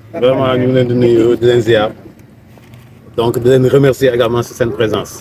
vraiment ñu ngi leen di nuyu di leen ziar donc di leen remercier également si seen présence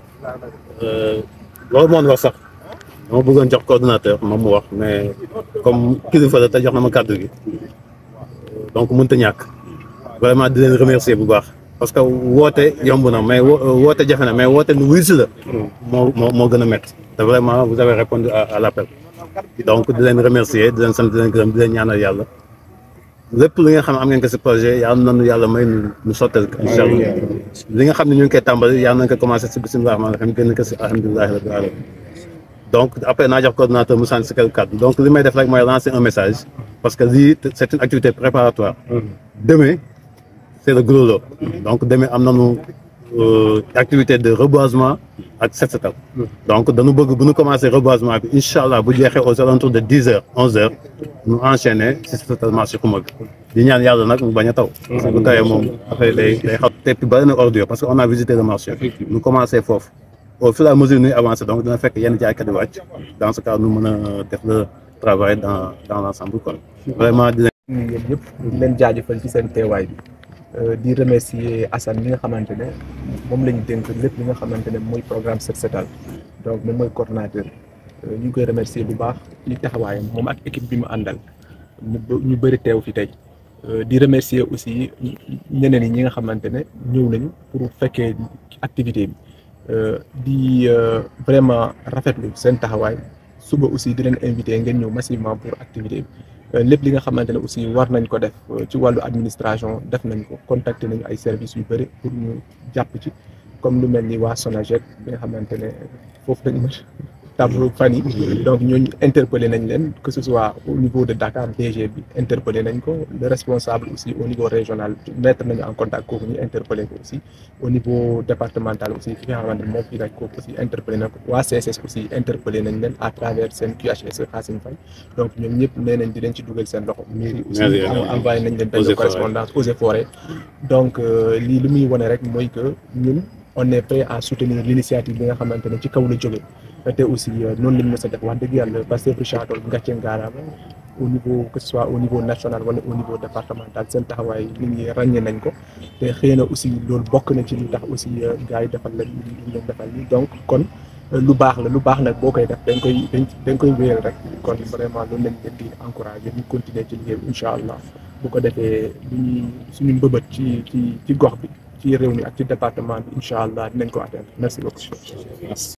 loolu moo wax sax dama bëggoon jox coordonnateur moom mu wax mais comme kilifa la te jox na ma kàddu gi donc mënut a ñàkk vraiment di leen remercier bu baax parce que woote yomb na mais woote jafe na mais woote lu wuyu si la moo moo moo gën a métti te vraiment vous avez répondu à à l' appel donc di leen remercier di leen sant di leen gërëm di leen ñaanal yàlla lépp li nga xam ne am ngeen ko si projet yàlla nañu yàlla may nu nu sottal ko incha allah li nga xam ne ñu ngi koy tàmbali yàlla nañ ko commencé si bisimilah rahmaani rahiim génn ko si alhamdulilahi rabbil alamin donc après naa jox coordonnateur mu sant si quelques kàddu donc li may def rek mooy lancer un message parce que lii c' est une activité préparatoire demain c' est le gros lot donc demain am nañu activité de reboisement ak set setal donc dañu bëgg bu ñu commencé reboisement bi incha allah bu jeexee aux alentours de dix heures onze heures ñu enchaîner si set setal marché xuma bi di ñaan yàlla nag mu bañ a taw parce que bu tawee moom après day day xaw te puis bari na ordure parce que on a visité le marché ñu commencé foofu au fur et à mesure ñuy avancé donc dina fekk yenn jaaykat yi wàcc dans ce cas ñu mën a def le travail dans dans l' ensemble quoi vraiment di leen yéen ñëpp di leen jaajëfal ci seen teewaay bi di remercier Assane mi nga xamante ne moom la ñu dénk lépp li nga xamante ne mooy programme set setal donc moom mooy coordonnateur ñu ngi koy remercier bu baax ci taxawaayam moom ak équipe bi mu àndal ñu ñu bëri teew fi tey di remercier aussi ñeneen yi ñi nga xamante ne ñëw nañu pour fekkee activité bi di vraiment rafetlu seen taxawaay suba aussi di leen invité ngeen ñëw massivement pour activité bi lépp li nga xamante ne aussi war nañ ko def ci wàllu administration def nañ ko contacter nañu ay services yu bëri pour ñu jàpp ci comme lu mel ni waa Sonaged bi nga xamante ne foofu lañ mën tableau fan yi donc ñooñu interpellé nañ leen que ce soit au niveau de Dakar DG bi interpellé nañ ko le responsable aussi au niveau régional mettre nañu en contact kooku ñu interpellé ko aussi au niveau départemental aussi ki nga xamante ne moom fii nag kooku aussi interpellé na ko waa CSS aussi interpellé nañ leen à travers seen QHS Xaasim Faye donc ñoom ñëpp nee nañ di leen ci dugal seen loxo mairie aussi envoyé nañ leen benn correspondance eaux et forêts donc lii li muy wane rek mooy que ñun on est prêt à soutenir l'initiative bi nga xamante ne ci kaw la jóge te aussi noonu lañ mës a def wax dëgg yàlla Pastef Richard Toll ngàcce ngaaraama au niveau que ce soit au niveau national wala au niveau départemental seen taxawaay nit ñi ràññee nañ ko te xëy na aussi loolu bokk na ci li tax aussi gars yi defal leen li leen defal ni donc kon lu baax la lu baax nag boo koy def dañ koy dañ koy wéyal rek kon vraiment loolu lañ leen di encouragé ñu continuer ci liggéey bi incha allah bu ko defee lu ñuy suñu mbëbët ci ci ci gox bi ci réew mi ak ci département bi incha allah dinañ ko atteindre merci beaucoup